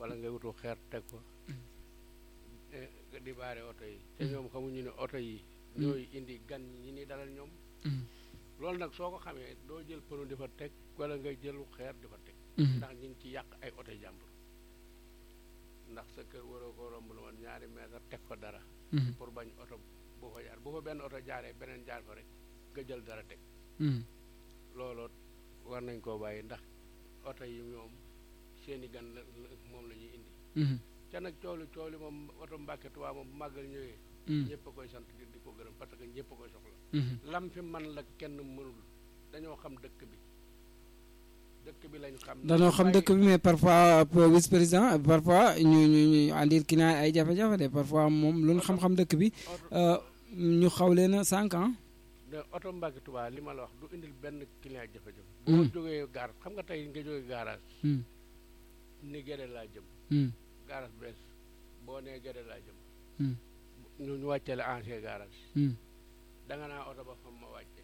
wala nga wutu xeer teg ko di baare oto yi te ñoom xamuñu ne oto yi ñooy indi gan ñi ni dalal ñoom loolu nag soo ko xamee doo jël pënu di fa teg wala nga jëlu xeer di fa teg ndax ñu ngi ci yàq ay oto jàmbur ndax sa kër waroo ko romb lu woon ñaari mètre teg fa dara pour bañ oto bu fa jaar bu fa benn oto jaaree beneen jaar fa rek nga jël dara teg looloo war nañ koo bàyyi ndax oto yi ñoom seeni gan la moom la ñuy indi ca nag coolu coolu moom oto Mbàkke Tuubaa moom bu màggal ñëwee ñëpp a koy sant di di ko gërëm parce que ñëpp a koy soxla lam fi man la kenn mënul dañoo xam dëkk bi dëkk bi lañ xam dañoo xam dëkk bi mais parfois vice président parfois ñu ñu ñu àndir ki naa ay jafe-jafe de parfois moom lu ñu xam-xam dëkk bi ñu xaw leen a cinq ans de oto Mbàkke Tuubaa li ma la wax du indil benn client jafe-jafe boo jógee gaar xam nga tey nga jógee garage ni gere laa jëm garage bees boo nee gere laa jëm ñu ñu wàccale ancien garage da nga naa oto ba fa ma wàcce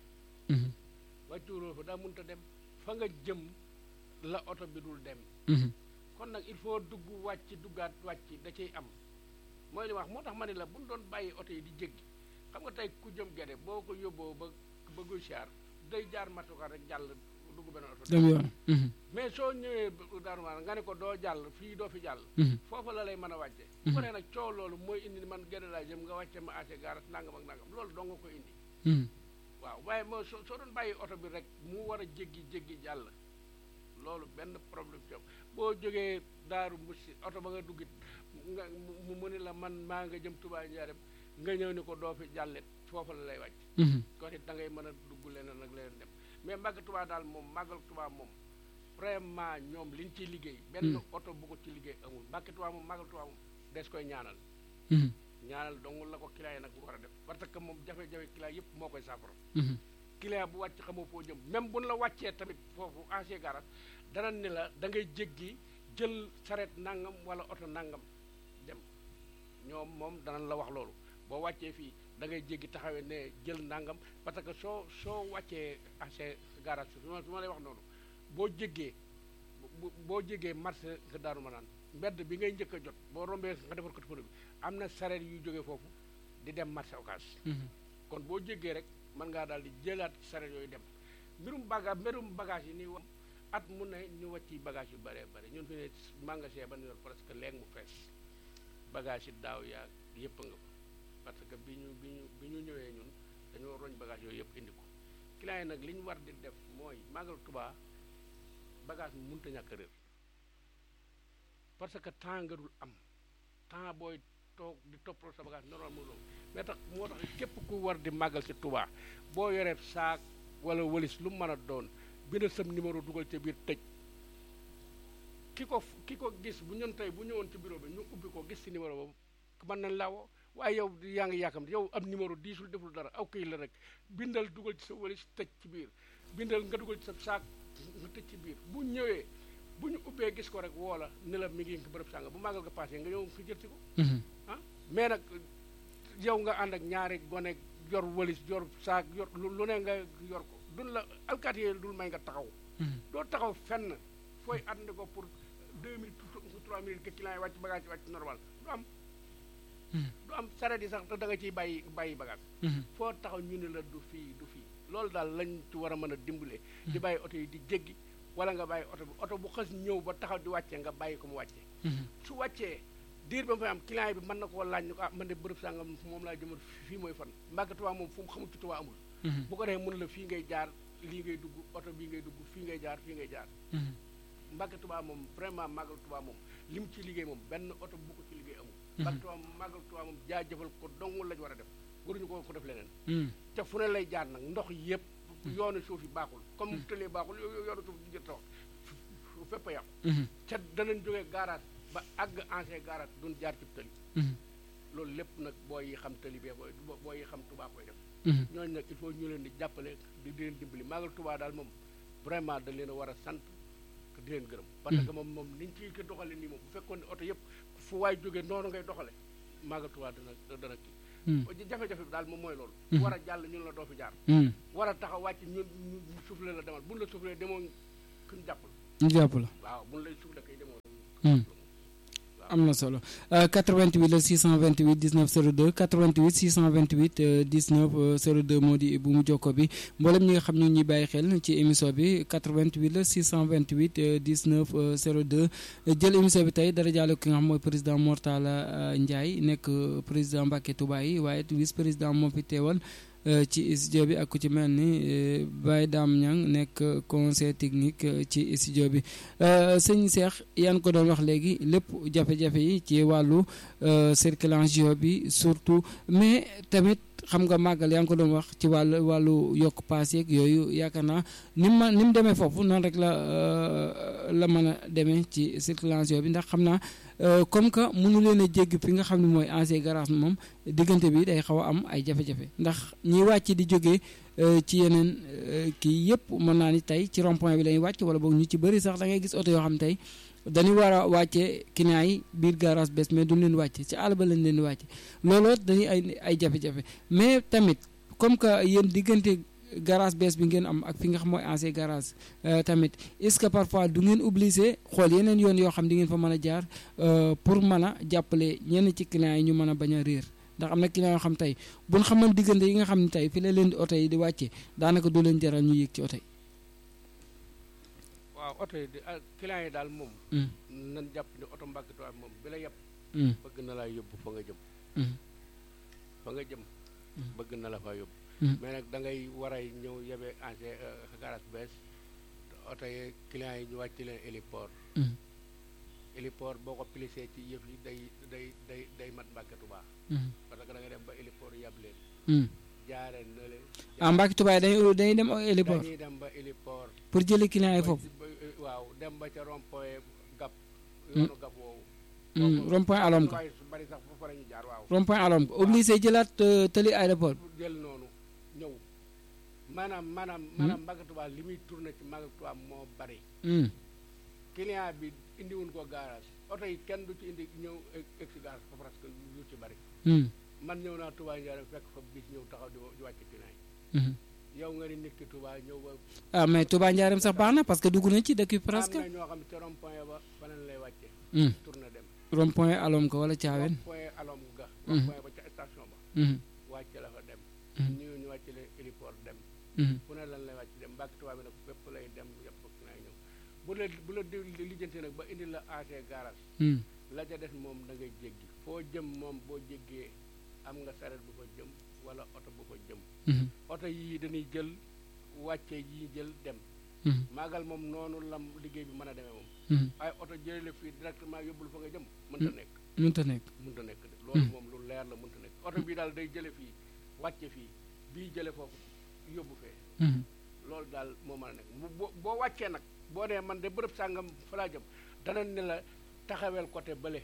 wàccuwuloo fa daa mënta dem fa nga jëm la oto bi dul dem kon nag il faut dugg wàcc duggaat wàcc da ciy am mooy li wax moo tax ma ne la bu ñu doon bàyyi oto yi di jéggi xam nga tey ku jëm gede boo ko yóbboo ba ba guy siyaar day jaar matuka rek jàll dugg benn oto dem yoon mais soo ñëwee Daaru Marnaan nga ne ko doo jàll fii doo fi jàll foofa la lay mën a wàcce bu ne nag coow loolu mooy indi man gede laa jëm nga wàcce ma ase gaaras nangam ak nangam loolu doo nga ko indi waaw waaye moo soo soo doon bàyyi oto bi rek mu war a jéggi jéggi jàll loolu benn problème ci boo jógee daaru musi oto ba nga duggit nga mu mu ni la man maa nga jëm Touba Njaareem nga ñëw ni ko doo fi jàllet foofa la lay wàcc kon it da ngay mën a dugg leneen nag leneen dem mais màgg Touba daal moom màggal Touba moom vraiment ñoom liñ ciy liggéey benn oto bu ko ci liggéey amul màgg Touba moom màggal Touba moom des koy ñaanal ñaanal dongul la ko client yi nag bu war a def parce que moom jafe-jafe client yëpp moo koy saafara client bu wàcc xamoo foo jëm même buñ la wàccee tamit foofu ancien garage dana ne la da ngay jéggi jël saret nangam wala oto nangam dem ñoom moom danañ la wax loolu boo wàccee fii da ngay jéggi taxawee ne jël nangam parce que soo soo wàccee ancien garage su ma su ma lay wax noonu boo jéggee boo jéggee marché nga daaru ma naan mbedd bi ngay njëkk a jot boo rombee nga defar ko pneu bi am na sareet yuy jógee foofu di dem marché occas kon boo jéggee rek mën ngaa daal di jëlaat sareet yooyu dem mbirum baga mbirum bagage yi nii wax at mu ne ñu wàcci bagage yu bëree bëri ñun fi ne magasin ba ñu yor presque léegi mu fees bagage yi daaw yaa yëpp nga ko parce que bi ñu bi ñu bi ñu ñëwee ñun dañoo roñ bagage yooyu yëpp indi ko client yi nag li ñu war di def mooy màggal Tuubaa bagage mu mënta ñàkk réer parce que temps nga dul am temps booy toog di toppatoo sa bagage normal mu loolu mais tax moo tax képp ku war di màggal ci Tuubaa boo yoree saak wala walis lu mën a doon bind sam numéro dugal ca biir tëj ki ko ki ko gis bu ñun tey bu ñëwoon ci bureau bi ñu ubbi ko gis ci numéro boobu mën nañ laa woo waaye yow yaa ngi yàkkam yow am numéro diisul deful dara aw këy la rek bindal dugal ci sa walis tëj ci biir bindal nga dugal ci sa saak nga tëj ci biir bu ñëwee bu ñu ubbee gis ko rek woo la ne la mi ngi bërëb sànga bu màggal nga passé nga ñëw nga jël ci ko ah mais nag yow nga ànd ak ñaari gone yor walis yor saak yor lu ne nga yor ko dun la alkaati yi dul may nga taxaw doo taxaw fenn fooy ànd ko pour deux minutes trois minutes que client yi wàcc bagage yi wàcc normal du am du am saret yi sax te da nga ciy bàyyi bàyyi bagage foo taxaw ñu ne la du fii du fii loolu daal lañ ci war a mën a dimbalee di bàyyi oto yi di jéggi wala nga bàyyi oto bi oto bu xës ñëw ba taxaw di wàccee nga bàyyi ko mu wàccee su wàccee diir ba mu fay am client bi mën na koo laaj ni ko ah man de bërëb sàngam moom laa jëmal fii mooy fan Mbàkke Tuubaa moom fu mu xamul ci Tuubaa amul bu ko defee mun la fii ngay jaar lii ngay dugg oto bii ngay dugg fii ngay jaar fii ngay jaar Mbàkke Tuubaa moom vraiment màggal Tuubaa moom li mu ci liggéey moom benn oto bu ko ci liggéey amul Mbàkke Tuubaa moom màggal Tuubaa moom jaajëfal ko dong lañu war a def waruñu ko ko def leneen te fu ne lay jaar nag ndox yëpp yoonu suuf yi baaxul comme tëlee baaxul yoonu suuf di jët tax fépp a yàqu ca danañ jógee garage ba àgg ancien garage duñ jaar ci tëli loolu lépp nag booy yi xam tëli bee booy booy yi xam Tuubaa koy def ñooñu nag il faut ñu leen di jàppale di leen dimbali màggal Tuubaa daal moom vraiment da leen a war a sant di leen gërëm parce que moom moom niñ ciy ko doxale nii moom bu fekkoon ne oto yëpp fu waay jógee noonu ngay doxale màggal Tuubaa dana dana kii jafe-jafe bi daal moom mooy loolu war a jàll ñun la doo fi jaar war a taxaw wàcc ñun ñu soufflé la demal buñ la soufflé demoo kuñ jàpp la ñu jàpp la waaw buñ lay soufflé kay demoo am na solo 88 la 628 19 02 88 628 19 02 moo di bu mu jokko bi mboolem ñi nga xam ñu ngi ñuy bàyyi xel ci émission bi 88 la 628 19 02 jël émission bi tey dara jaale ki nga xam mooy président Mortala Ndiaye nekk président Mbacké Touba yi waaye vice président moo fi teewal. ci studio bi ak ku ci mel ni Baye Dame Niang nekk conseil technique ci studio bi sëñ Cheikh yaa ko doon wax léegi lépp jafe-jafe yi ci wàllu circulation bi surtout mais tamit xam nga màggal yaa ngi ko doon wax ci wàllu wàllu yokk paas yeeg yooyu yaakaar naa ni mu ma ni mu demee foofu noonu rek la la mën a demee ci circulation bi ndax xam naa comme que mënu leen a jégg fi nga xam ne mooy ancien garage moom diggante bi day xaw a am ay jafe-jafe ndax ñiy wàcc di jógee ci yeneen kii yëpp mën naa ni tey ci rond point bi lañuy wàcc wala boog ñu ci bëri sax da ngay gis oto yoo xam tey dañuy war a wàccee client yi biir garage bees mais duñ leen wàcce ci àll ba lañ leen di wàcce looloo dañuy ay ay jafe-jafe mais tamit comme que yéen diggante garage bees bi ngeen am ak fi nga xam mooy ancien garage tamit est-ce que parfois du ngeen obligé xool yeneen yoon yoo xam di ngeen fa mën a jaar pour mën a jàppale ñenn ci clients yi ñu mën a bañ a réer ndax am na client yoo xam tey buñ xaman diggante yi nga xam ne tey fi la leen di oto yi di wàcce daanaka du leen jaral ñu yéeg ci oto yi waaw oto yi di client yi daal moom nan jàpp ne oto Mbacké Touba moom bi la yëpp bëgg na laa yóbbu fa nga jëm fa nga jëm bëgg na la faa yóbbu mais nag da ngay war a ñëw yebe ancien garage bees oto yi clients yi ñu wàcc leen héliport héliport boo ko plissé ci yëf yi day day day day mat Mbacké Touba parce que da nga dem ba héliport yab leen jaare na leen ah Mbacké Touba dañuy dañuy dem héliport dañuy dem ba héliport pour jëli clients yi foofu waaw dem ba ca rond-point gap yoonu gap woowu rond point alom ko su bari sax foofu la ñu jaar waaw rond point alom ko obligé jëlaat tëli aéroport jël noonu ñëw maanaam maanaam maanaam Mbacké Touba li muy tourné ci Mbacké Touba moo bari client bi indiwuñ ko garage oto yi kenn du ci indi ñëw egg si garage fa presque lu ci bari man ñëw naa Touba Ndiarème fekk fa bis ñëw taxaw di di wàcc client yi yow nga ni nit ki Touba ñëw ba ah mais Touba Ndiarème sax baax na parce que dugg na ci dëkk bi presque am na ñoo xam ne ca rond point ba fa lañ lay wàcce tourné dem rond point alom ko wala caawen rond point alom ga rond point ba ca station ba wàcce la fa dem ñu ñu wàcce le héliport dem fu ne lan lay wàcc dem Mbacké Touba bi nag fépp lay dem yëpp client yi ñëw bu la bu la lijjante nag ba indi la AC garage la ca des moom da ngay jéggi foo jëm moom boo jéggee am nga saret bu fa jëm wala oto bu fa jëm oto yii dañuy jël wàcce yi jël dem maagal moom noonu lam liggéey bi mën a demee moom ay oto jëlee la fii directement yóbbul fa nga jëm mënta nekk mënta nekk mënta nekk de loolu moom lu leer la mënta nekk oto bii daal day jële fii wàcce fii bii jële foofu yóbbu fee loolu daal moo mën a nekk boo boo wàccee nag boo dee man de bërëb sàngam fa laa jëm dana ne la taxawel côté bële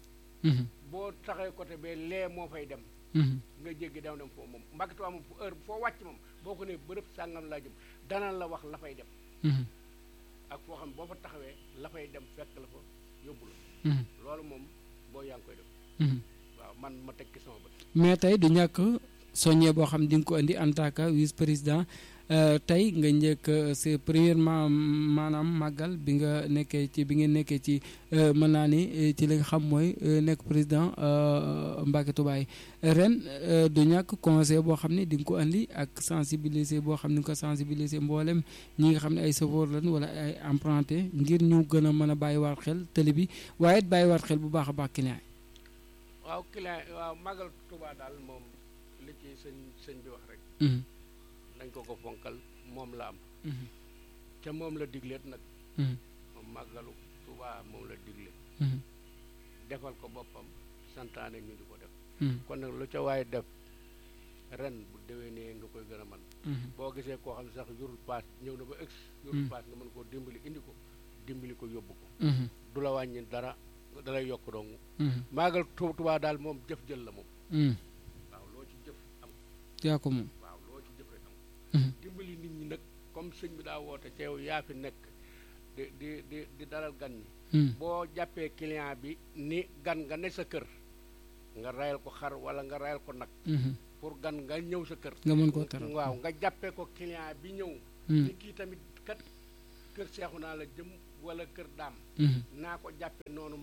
boo taxawee côté bee lee moo fay dem nga jéggi daw dem foofu moom Mbacké Touba moom fu heure foo wàcc moom boo ko ne bërëb sàngam laa jëm dana la wax la fay dem ak foo xam boo fa taxawee la fay dem fekk la fa yóbbu la loolu moom boo yaa ngi koy def waaw man ma teg ci sama bët mais tey du ñàkk soññee boo xam di nga ko indi en tant que vice président tey nga njëkk c'est premièrement maanaam màggal bi nga nekkee ci bi ngeen nekkee ci mën naa ni ci li nga xam mooy nekk président Mbacké Touba yi ren du ñàkk conseil boo xam ne di nga ko andi ak sensibiliser boo xam ne nga ko sensibiliser mboolem ñi nga xam ne ay chauffeur lañ wala ay emprunté ngir ñu gën a mën a bàyyiwaat xel tëli bi waaye it bàyyiwaat xel bu baax a baax client yi. waaw client waaw màggal Touba daal moom li ci sëñ sëñ bi wax rek. dañ ko ko fonkal moom la am ca moom la digleet nag moom màggalu Touba moom la digle defal ko boppam santaane ñu di ko def kon nag lu ca waaye def ren bu déwénee nga koy gën a man boo gisee koo xam ne sax yorul paas ñëw na ba ex yorul paas nga mën koo dimbali indi ko dimbali ko yóbbu ko du la wàññi dara dalay yokk dong màggal Touba daal moom jëf jël la moom waaw loo ci jëf am yaa ko moom waaw loo ci jëf rek am dimbali nit ñi nag comme sëñ bi daa woote ca yow yaa fi nekk di di di di dalal gan ñi boo jàppee client bi ni gan nga ne sa kër nga rayal ko xar wala nga rayal ko nag pour gan nga ñëw sa kër nga mën koo teral waaw nga jàppee ko client bi ñëw ni kii tamit kat kër seexu naa la jëm wala kër daam naa ko jàppe noonu may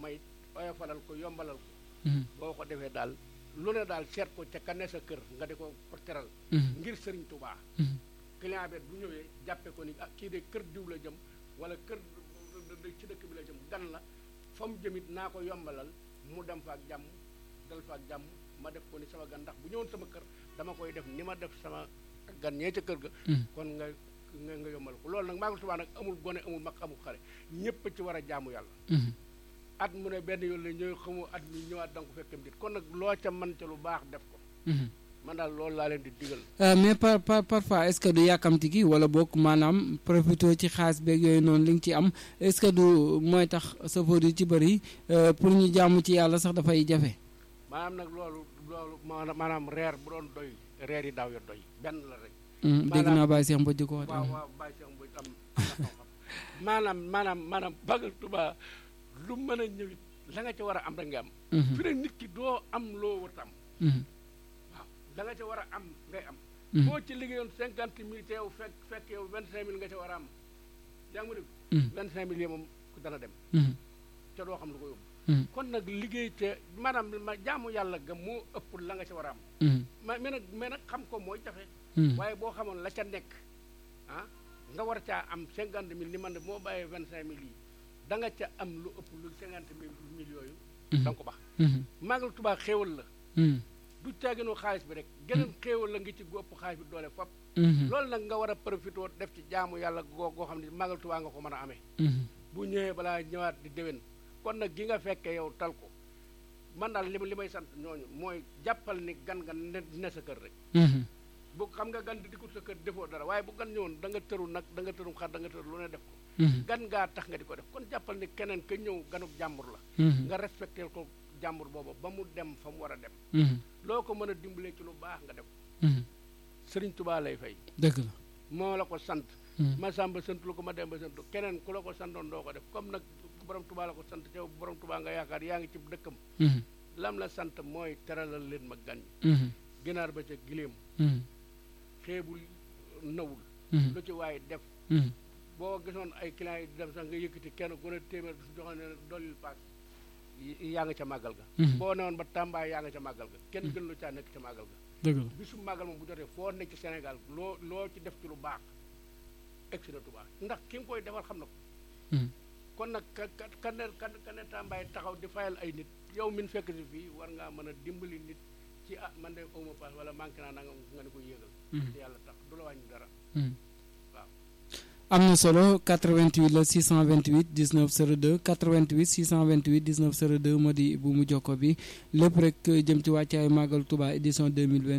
oyofalal ko yombalal ko boo ko defee daal lu ne daal seet ko ca kane sa kër nga di ko teral ngir sëriñ tubaa client bi bu ñëwee jàppe ko ni ah kii de kër diw la jëm wala kër ci dëkk bi la jëm gan la fa mu jëmit naa ko yombalal mu dem fa ak jàmm dal fa ak jàmm ma def ko ni sama gan ndax bu ñëwoon sama kër dama koy def ni ma def sama gan ñee ca kër ga kon nga nga nga yombal ko loolu nag Màggal Tuubaa nag amul gone amul mag amul xale ñépp ci war a jaamu yàlla at mu ne benn yoon la ñëw xamu at mi ñëwaat da nga ko fekkam dit kon nag loo ca mën ca lu baax def ko man daal loolu laa leen di digal mais par par parfois est-ce que du yàkkamti gi wala boog maanaam profité ci xaalis beeg yooyu noonu li nga ci am est-ce que du mooy tax safoor yi ci bëri pour ñu jaamu ci yàlla sax dafay jafe maanaam nag loolu loolu maanaam reer bu doon doy reer yi daaw ya doy benn la rek dégg naa Baye Cheikh Mbodj di ko wax waaw waaw Baye Cheikh Mbodj am maanaam maanaam maanaam Màggal Tuubaa lu mën a ñëwit la nga ca war a am rek nga am fi ne nit ki doo am loo wut am waaw da nga ca war a am ngay am boo ci liggéeyoon cinquante mille te yow fekk fekk yow vingt cinq mille nga ca war a am yaa ngi ma dégg vingt cinq mille yi moom dana dem ca doo xam lu ko yóbbu kon nag liggéey te maanaam ma jaamu yàlla ga moo ëpp la nga ca war a am ma mais nag mais nag xam ko mooy jafe waaye boo xamoon la ca nekk ah nga war caa am cinquante mille ni man de moo bàyyee vingt cinq mille yi da nga ca am lu ëpp lu cinquante mille yooyu da nga ko baax Màggal Tuubaa xéewal la du caaginu xaalis bi rek geneen xéewal la ngi ci gu ëpp xaalis bi doole fop loolu nag nga war a profité def ci jaamu yàlla goo goo xam ne Màggal Tuubaa nga ko mën a amee bu ñëwee balaa ñëwaat di déwén kon nag gi nga fekkee yow tal ko man daal li li may sant ñooñu mooy jàppal ni gan nga ne ne sa kër rek bu xam nga gan di dikkul sa kër defoo dara waaye bu gan ñëwoon da nga tëru nag da nga tërum xar da nga tëru lu ne def ko gan ngaa tax nga di ko def kon jàppal ni keneen ka ñëw ganuk jàmbur la nga respecté ko jàmbur booba ba mu dem fa mu war a dem loo ko mën a dimbalee ci lu baax nga def ko sëriñ tubaa lay fay dëgg la moo la ko sant ma sàmba sant lu ko ma dem ba sant keneen ku la ko santoon doo ko def comme nag borom tubaa la ko sant teew borom tubaa nga yaakaar yaa ngi ci dëkkam lam la sant mooy teralal leen ma gan ñi ginaar ba ca giléem xeebul nawul lu ci waaye def boo gisoon ay clients yi di dem sax nga yëkkati kenn ku ne téeméer su joxoon ne dollil paas yaa nga ca màggal ga boo newoon ba Tamba yaa nga ca màggal ga kenn gën lu caa nekk ca màggal ga dëgg la bisu màggal moom bu jotee foo nekk ci Sénégal loo loo ci def ci lu baax egsi na Tuubaa ndax ki nga koy defal xam na ko kon nag ka ka ka ne ka ne Tambaay taxaw di fayal ay nit yow min fekk si fii war ngaa mën a dimbali nit ci ah man de awma paas wala manqué naa nanga nga ne ko yéegal te yàlla tax du la wàññi dara waaw am na solo 88 la 628 19 02 88 628 19 02 moo di bu mu jokko bi lépp rek jëm ci wàccaayu màggal Touba édition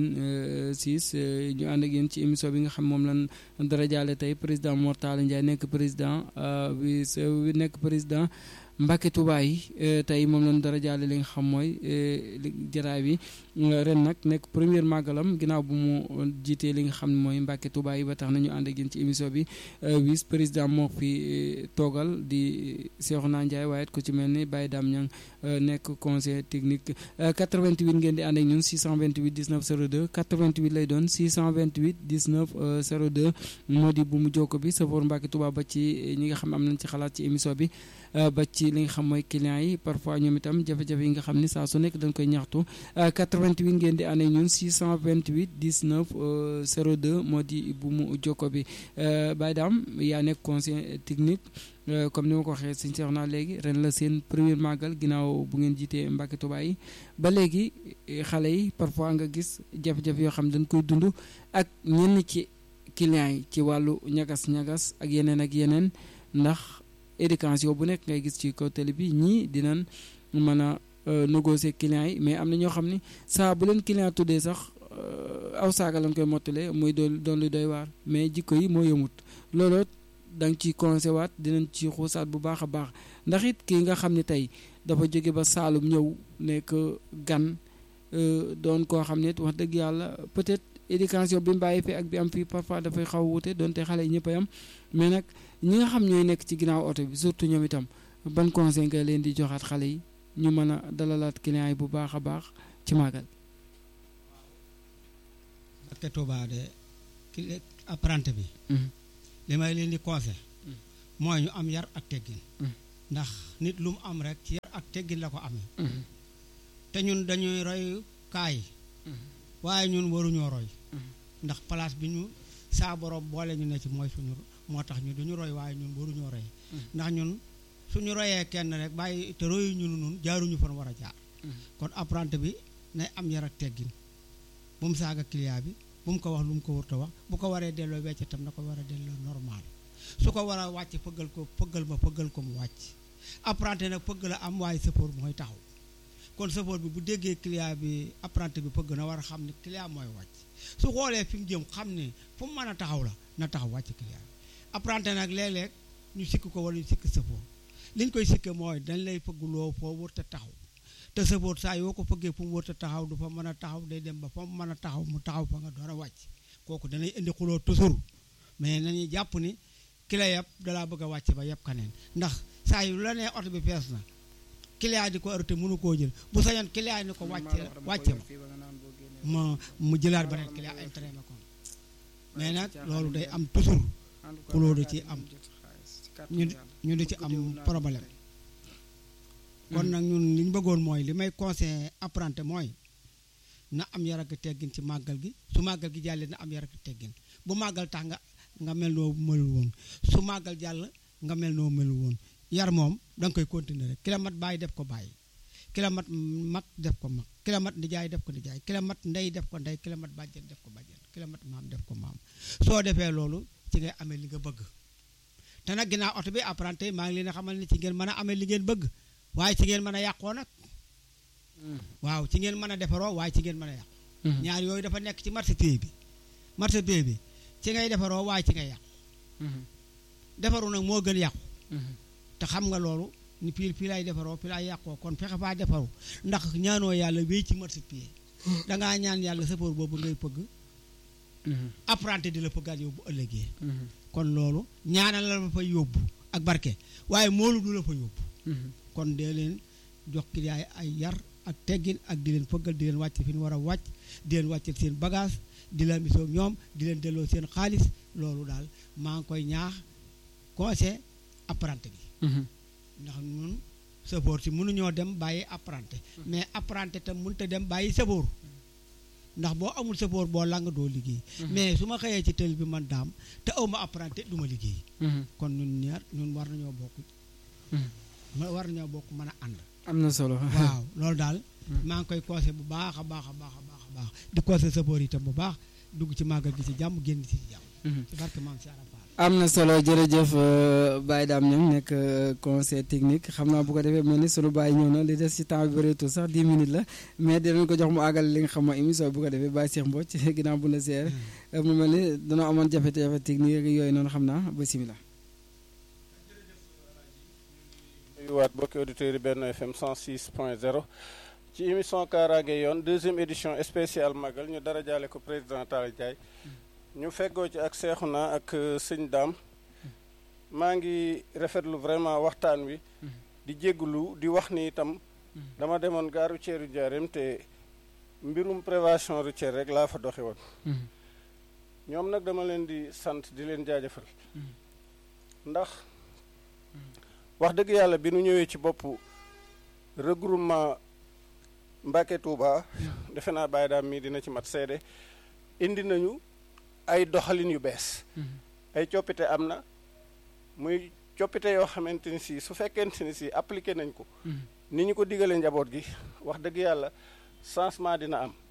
2026 ñu ànd ak yéen ci émission bi nga xam moom lan dara jaale tey président Mor Talla Ndiaye nekk président bi nekk président Mbacke Touba yi tey moom lañ dara jaale li nga xam mooy jaraay bi ren nag nekk première màggalam ginnaaw bu mu jiitee li nga xam ne mooy Mbacke Touba yi ba tax nañu ànd ak yéen ci émission bi vice président moo fi toogal di Cheikhouna Ndiaye waaye it ku ci mel ni Baye Dame Niang nekk conseil technique 88 ngeen di ànd ak ñun 628 19 02 88 lay doon 628 19 02 moo di bu mu jokko bi safoor Mbacke Touba ba ci ñi nga xam am nañ ci xalaat ci émission bi ba ci li nga xam mooy clients yi parfois ñoom itam jafe-jafe yi nga xam ni saa su nekk dañ koy ñaxtu 88 ngeen di ànd ak ñun 628 19 02 moo di bu mu jokko bi Baye Dame yaa nekk conseil technique comme ni ma ko waxee suñu seex naa léegi ren la seen premier màggal ginnaaw bu ngeen jiitee Mbàkke Tuubaa yi ba léegi xale yi parfois nga gis jafe-jafe yoo xam dañ koy dund ak ñenn ci clients yi ci wàllu ñagas-ñagas ak yeneen ak yeneen ndax éducation bu nekk ngay gis ci kaw télé bi ñii dinañ mën a négocier clients yi mais am na ñoo xam ni saa bu leen client tuddee sax aw saaga lañ koy mottalee muy doon doon lu doy waar mais jikko yi moo yëmut looloo da nga ci conseillé waat dinañ ci xuusaat bu baax a baax ndax it kii nga xam ne tey dafa jóge ba Saalum ñëw nekk gan doon koo xam ne wax dëgg yàlla peut-être éducation bi mu bàyyi fii ak bi am fii parfois dafay xaw a wute donte xale yi ñëpp a yam mais nag ñi nga xam ñooy nekk ci ginnaaw oto bi surtout ñoom itam ban conseil nga leen di joxaat xale yi ñu mën a dalalaat client yi bu baax a baax ci màggal. Mbàkke Tuubaa de ki apprenti bi. li may leen di conseil mooy ñu am yar ak teggin ndax nit lu mu am rek ci yar ak ak teggin la ko amee te ñun dañuy roy kaay waaye ñun waruñoo roy ndax place bi ñu saa borom boole ñu ne ci mooy suñu moo tax ñu duñu roy waaye ñun waruñoo roy ndax ñun suñu royee kenn rek bàyyi te royu ñu nun jaaruñu fan war a jaar kon apprenti bi nay am yar ak teggin bu mu saaga client bi bu mu ko wax lu mu ko wërta wax bu ko waree delloo wecc tam na ko war a delloo normal su ko war a wàcc fëggal ko fëggal ma fëggal ko mu wàcc apprenti nag fëgg la am waaye sëfoor mooy taxaw kon sëfoor bi bu déggee client bi apprenti bi fëgg na war a xam ne client mooy wàcc su xoolee fi mu jëm xam ne fu mu mën a taxaw la na taxaw wàcc client bi apprenti nag léeg-léeg ñu sikk ko wala ñu sikk sëfoor li ñu koy sikke mooy dañ lay fëgguloo foo wërta taxaw te sëfoor saa yoo ko fëggee fu mu wërta taxaw du fa mën a taxaw day dem ba fa mu mën a taxaw mu taxaw fa nga door a wàcc kooku danay indi xuloo toujours mais nañuy jàpp ni ki la yeb dalaa bëgg a wàcc ba yeb kaneen ndax saa yu la nee oto bi fees na client di ko arrêté mënu koo jël bu sañoon client ni ko wàcce wàcce ma ma mu jëlaat beneen client intérêt ma kon mais nag loolu day am toujours xuloo da ci am ñu ñu di ci am problème kon nag ñun li ñu bëggoon mooy li may conseillé apprenti mooy na am yar ak teggin ci màggal gi su màggal gi jàllee na am yar ak teggin bu màggal tax nga nga mel noo melul woon su màggal jàll nga mel noo melul woon yar moom da nga koy continuer rek ki la mat bàyyi def ko bàyyi ki la mat mag def ko mag ki la mat nijaay def ko nijaay ki la mat ndey def ko ndey ki la mat bàjjen def ko bàjjen ki la mat maam def ko maam soo defee loolu ci ngay amee li nga bëgg te nag ginnaaw oto bi apprenti maa ngi leen a xamal ne ci ngeen mën a amee li ngeen bëgg waaye ci ngeen mën a yàqoo nag waaw ci ngeen mën a defaroo waaye ci ngeen mën a yàqu ñaar yooyu dafa nekk ci marché pied bi marché pied bi ci ngay defaroo waaye ci ngay yàqu defaru nag moo gën yàqu te xam nga loolu ni fii fii lay defaroo fii lay yàqoo kon fexe faa defaru ndax ñaanoo yàlla wéy ci marché pied dangaa ñaan yàlla sëfoor boobu ngay pëgg apprenti di la pëggaat yóbbu ëllëgee kon loolu ñaanal la fa yóbbu ak barke waaye moolu du la fa yóbbu kon dee leen jox client ay yar ak teggin ak di leen fëggal di leen wàcc fi ñu war a wàcc di leen wàccal seen bagage di leen misoo ñoom di leen delloo seen xaalis loolu daal maa ngi koy ñaax conseil apprenti bi ndax ñun sëfoor si mënuñoo dem bàyyi apprenti mais apprenti tam mënut a dem bàyyi sëfoor ndax boo amul sëfoor boo lang doo liggéey mais su ma xëyee ci tël bi man daam te awma apprenti du ma liggéey kon ñun ñaar ñun war nañoo bokk war nañoo bokk mën a ànd am na solo waaw loolu daal maa ngi koy conseil bu baax a baax a baax a baax a baax di conseil sëfoor itam bu baax dugg ci màggal gi ci jàmm génn ci jàmm ci barke maam si arafat am na solo jërëjëf Baye Dame Niang nekk conseil technique xam naa bu ko defee mel ni sunu Baye ñëw na li des ci temps bi bëreetul sax 10 minutes la mais dinañ ko jox mu àggal li nga xam mooy émission bu ko defee Baye Cheikh Mbodj ginnaaw bu la seer mu mel ni danoo amoon jafe-jafe technique yooyu noonu xam naa ba simila waat bokki auditeurs yi benn FM 106 point 0 ci émission kaaraange yoon deuxième édition spéciale magal ñu dara jaale ko président Talla Ndiaye ñu feggoo ci ak Seexuna ak sëñ Daam maa ngi rafetlu vraiment waxtaan wi di jégglu di wax ni itam dama demoon gare routière yu Njaaréem te mbirum prévention routière rek laa fa doxe woon ñoom nag dama leen di sant di leen jaajëfal ndax wax dëgg yàlla bi nu ñëwee ci bopp regroupement Mbacké Touba defe naa Baye Daam mii dina ci mat seede indi nañu ay doxalin yu bees ay coppite am na muy coppite yoo xamante ni si su fekkente ni si appliqué nañ ko ni ñu ko digalee njaboot gi wax dëgg yàlla changement dina am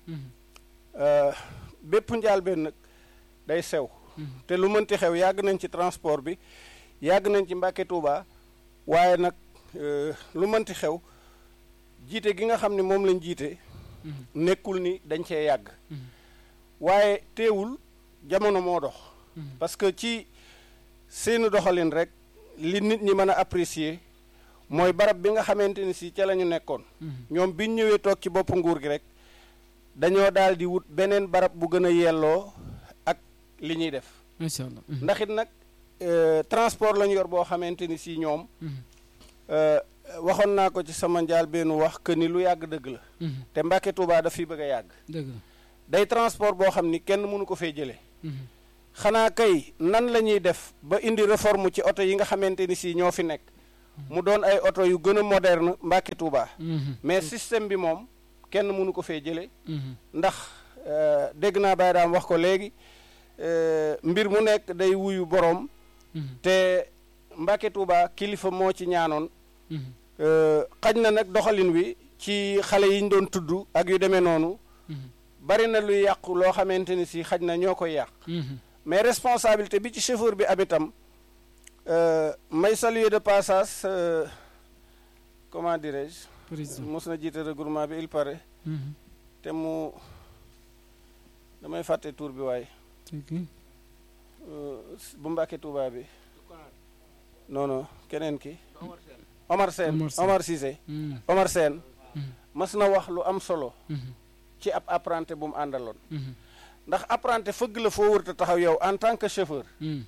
bépp njaalbeen nag day sew te lu mënti xew yàgg nañ ci transport bi yàgg nañ ci Mbacké Touba waaye nag lu mënti xew jiite gi nga xam ne moom lañ jiite nekkul ni dañ cee yàgg waaye teewul jamono moo dox parce que ci seeni doxalin rek li nit ñi mën a apprécier mooy barab bi nga xamante ni si ca la ñu nekkoon ñoom biñ ñëwee toog ci bopp nguur gi rek dañoo daal di wut beneen barab bu gën a yelloo ak li ñuy def macha allah ndax it nag transport lañu yor boo xamante ni si ñoom waxoon naa ko ci sama njaal benn wax que ni lu yàgg dëgg la te Mbacké Touba daf fi bëgg a yàgg dëgg la day transport boo xam ni kenn mënu ko fee jëlee xanaa kay nan la ñuy def ba indi réforme ci oto yi nga xamante ni si ñoo fi nekk mu doon ay oto yu gën a moderne Mbàkke Tuuba mais système bi moom kenn mënu ko fee jële ndax dégg naa Baye daam wax ko léegi mbir mu nekk day wuyu boroom te Mbàkke Tuuba kilifa moo ci ñaanoon xaj na nag doxalin wi ci xale yi ñu doon tudd ak yu demee noonu bari na luy yàqu loo xamante ni si xaj na ñoo koy yàq mais responsabilité bi ci chauffeur bi am itam may saluer de passage comment dirais-je mos na jiite regroupement bi il paraît te mu damay fàtte tour bi waaye bu Mbàkke Tuuba bi non non keneen ki Omar Sène Omar Cissé Omar Sène mas na wax lu am solo ci ab apprenti bu mu àndaloon ndax apprenti fëgg la foo wërta taxaw yow en tant que chauffeur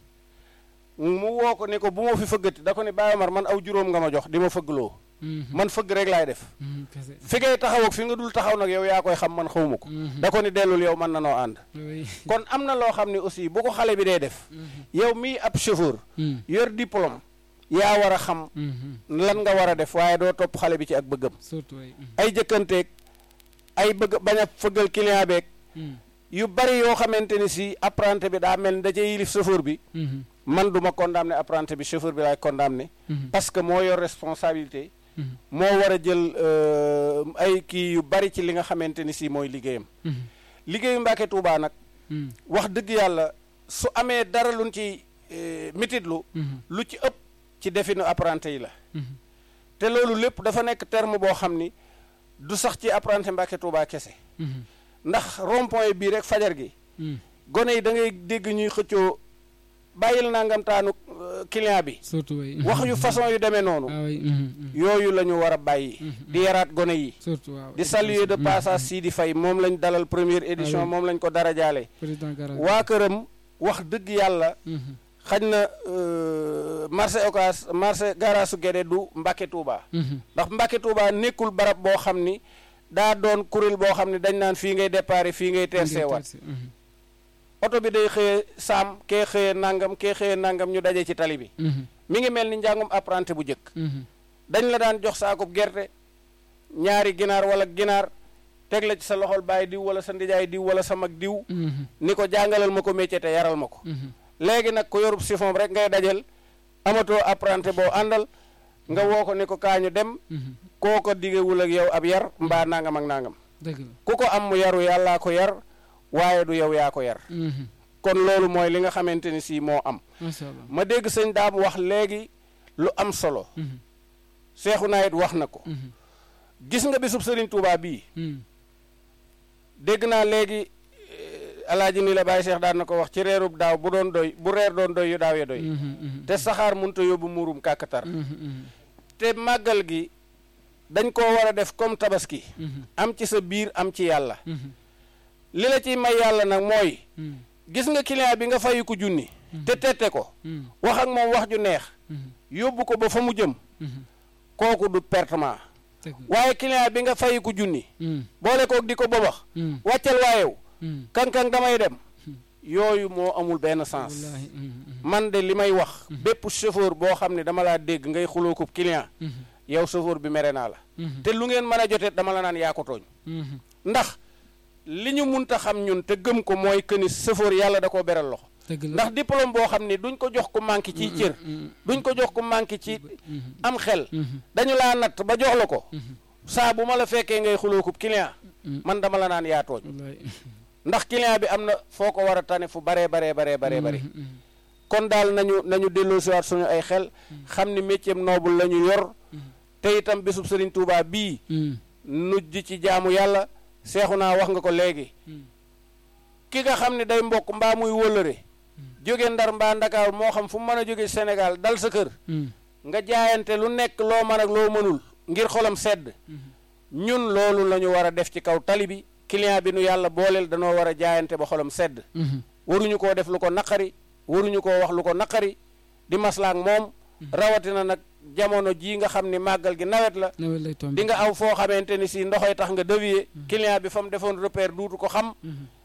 mu woo ko ne ko bu ma fi fëggati da ko ne Baye Omar man aw juróom nga ma jox di ma fëggloo man fëgg rek laay def fi ngay taxaw ak fi nga dul taxaw nag yow yaa koy xam man xawma ko da ko ni dellul yow mën na noo ànd kon am na loo xam ne aussi bu ko xale bi dee def yow mii ab chauffeur yor diplôme yaa war a xam lan nga war a def waaye doo topp xale bi ci ak bëggam ay jëkkanteeg ay bëgg bañ a fëggal client beeg yu bari yoo xamante ni si apprenti bi daa mel ni da cee yilif chauffeur bi man du ma condamné apprenti bi chauffeur bi laay condamné parce que moo yor responsabilité moo war a jël ay kii yu bari ci li nga xamante ni si mooy liggéeyam liggéeyu Mbàkke Tuubaa nag wax dëgg yàlla su amee dara luñ ci mititlu lu ci ëpp ci definu apprenti yi la te loolu lépp dafa nekk terme boo xam ni du sax ci apprenti Mbàkke Tuubaa kese ndax rond-point yi bii rek fajar gi gone yi da ngay dégg ñuy xëccoo bàyyil nangam taanu client bi surtout wax yu façon yu demee noonu yooyu la ñu war a bàyyi di yaraat gone yi surtout waaw di saluer de passage Sidi Faye moom lañ dalal première édition moom lañ ko dara jaale waa këram wax dëgg yàlla xañ na marché Ocass marché garaasu Guédé du Mbàkke Tuuba ndax Mbàkke Tuuba nekkul barab boo xam ni daa doon kuréel boo xam ne dañ naan fii ngay déparé fii ngay terseewaat oto bi day xëye saam kee xëye nangam kee xëye nangam ñu daje ci tali bi mi ngi mel ni njàngum apprenti bu jëkk dañ la daan jox saakub gerte ñaari ginaar wala ginaar teg la ci sa loxol bàyyi diw wala sa ndijaay diw wala sa mag diw ni ko jàngalal ma ko métier te yaral ma ko léegi nag ko yorub siphon rek ngay dajal amatoo apprenti boo àndal nga woo ko ni ko kaañu dem koo ko digewul ak yow ab yar mbaa nangam ak nangam ku ko am mu yaru yàllaa ko yar waaye du yow yaa ko yar kon loolu mooy li nga xamante ni si moo am ma dégg sëñ daam wax léegi lu am solo seexu naa it wax na ko gis nga bisub sëriñ Tuubaa bii dégg naa léegi alaaji ni la bàyyi seex daan na ko wax ci reerub daaw bu doon doy bu reer doon doy yu daaw ya doy te saxaar munta yóbbu muurum kàkkatar te màggal gi dañ koo war a def comme tabaski am ci sa biir am ci yàlla li la ciy may yàlla nag mooy gis nga client bi nga fayu ko junni te tette ko wax ak moom wax ju neex yóbbu ko ba fa mu jëm kooku du pertement waaye client bi nga fayu ko junni boole kook di ko bobax wàccal waayew kankang damay dem yooyu moo amul benn sens man de li may wax bépp chauffeur boo xam ne dama laa dégg ngay xuloo ko client yow chauffeur bi mere naa la te lu ngeen mën a jotee dama la naan yaa ko tooñ ndax li ñu munta xam ñun te gëm ko mooy que ni chauffeur yàlla da koo beral loxo ndax diplôme boo xam ni duñ ko jox ko manqué ci cër duñ ko jox ko manqué ci am xel dañu laa natt ba jox la ko saa bu ma la fekkee ngay xuloo ko client man dama la naan yaa tooñ ndax client bi am na foo ko war a tane fu baree baree baree baree bare kon daal nañu nañu delloosiwaat suñu ay xel xam ni métier noble la ñu yor te itam bisub Sëriñ Tuubaa bii nujj ci jaamu yàlla seexu naa wax nga ko léegi ki nga xam ne day mbokk mbaa muy wëllëre jóge ndar mbaa ndakaaru moo xam fu mu mën a jóge Sénégal dal sa kër nga jaayante lu nekk loo mën ak loo mënul ngir xolam sedd ñun loolu la ñu war a def ci kaw tali bi client bi nu yàlla booleel danoo war a jaayante ba xolam sedd waruñu koo def lu ko naqari waruñu koo wax lu ko naqari di maslaak moom rawatina nag jamono jii nga xam ni màggal gi nawet la di nga aw foo xamante ni si ndoxoy tax nga dévier client bi fa mu defoon repère duutu ko xam